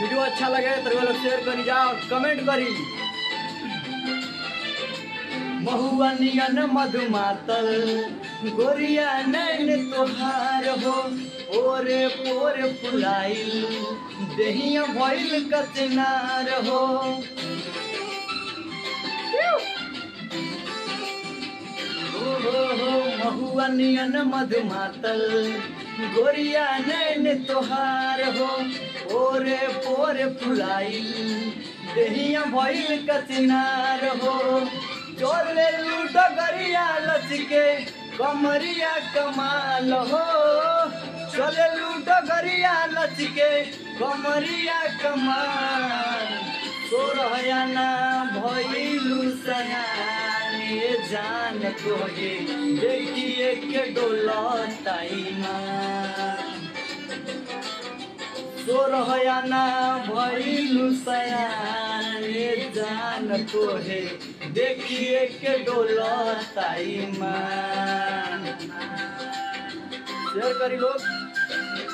video अच्छा लगे तो लोग शेयर करी जा और कमेंट करी महुआ नियन मधुमातल गोरिया नैन तोहार हो ओरे पोरे फुलाइल देहिया भइल कचनार हो हो हो हो महुआ नियन मधुमातल गोरिया नैन तोहार हो ओरे पोरे फुलाइल देहिया भइल कचनार हो चोले लूटो गरिया लचके कमरिया कमाल हो चले लूटो गरिया लचके कमरिया कमाल सोरहयाना भइलु सयाने जान तोहे देखिए के डोलताइमा सोरहयाना भइलु सयाने जान तोहे देखिए के डोलताइमा शेयर करी लोग